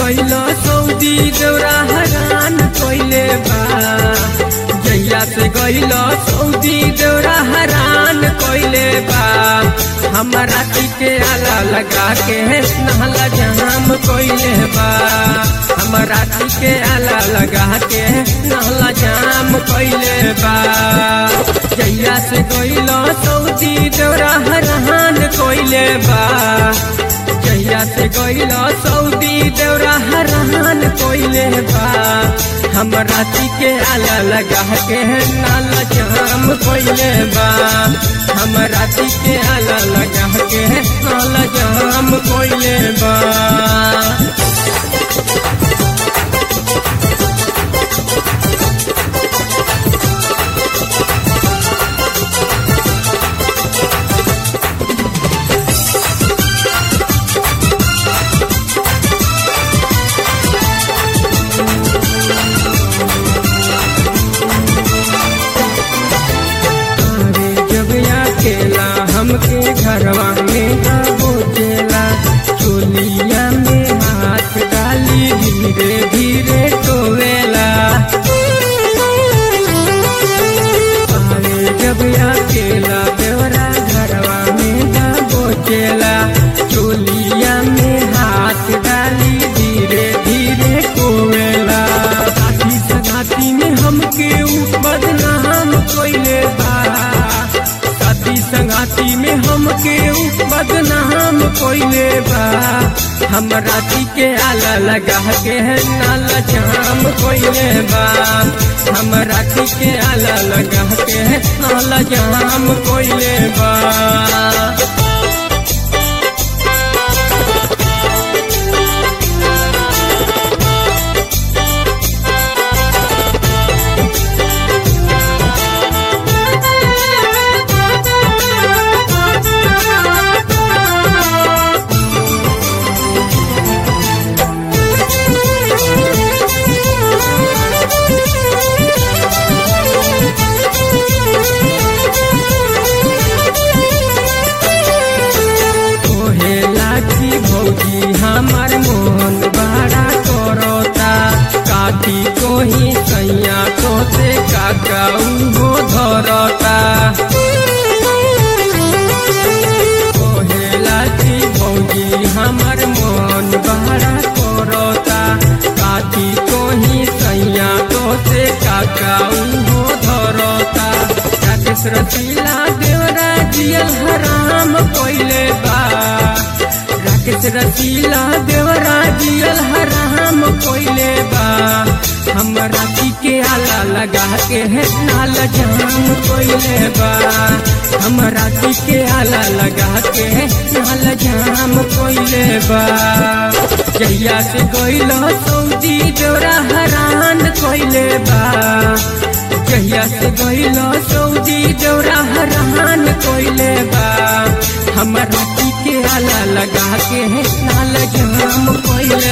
गइल सऊदी देवरा हरान कइले बा जहिया से गइल सऊदी देवरा हरान कइले बा हमारा के आला लगा के नहला जाम कइले बा हमारा के आला लगा के नहला जाम कइले बा जहिया से गइल सऊदी देवरा हरान कइले बा जहिया से गइल सऊदी देवरा हरान कइले बा हम राती के आला लगा के नाला जाम कइले बा हम राती के आला लगा के नाला जाम कइले बा अरे जब अकेला हमके घरवा में ना बोचेला चोलिया में हाथ डाली धीरे धीरे टोवेला अरे जब अकेला देवरा घरवा में ना बोचेला चोलिया में हाथ डाली धीरे धीरे टोवेला साथी सगाती में हमके ऊ बदनाम कोइले बा साथी संगाती में हमके ऊ बदनाम कोइले बा हम राती के आला लगा के नाला जाम कोइले बा हम राती के आला लगा के नाला जाम कोइले बा कोहेला की भौजी हमार मोहन बड़ा करता काटी कोही सैया तो से काका उहो धरता कोहेला की भौजी हमार मोहन बड़ा करता काटी कोही सैया तो से काका उहो धरता राकेश रसीला देवरा जियल हराम कोइले बा राकेश रसीला देवरा जियल हराम कोइले बा हम राती के आला लगा के है नाल जाम कोइले बा हम राती के आला लगा के है नाल जाम कोइले बा जहिया से गइल सऊदी देवरा हरान कोइले बा जहिया से गइल सऊदी देवरा हरान कोइले बा हम राती के आला लगा के नाल जाम कोइले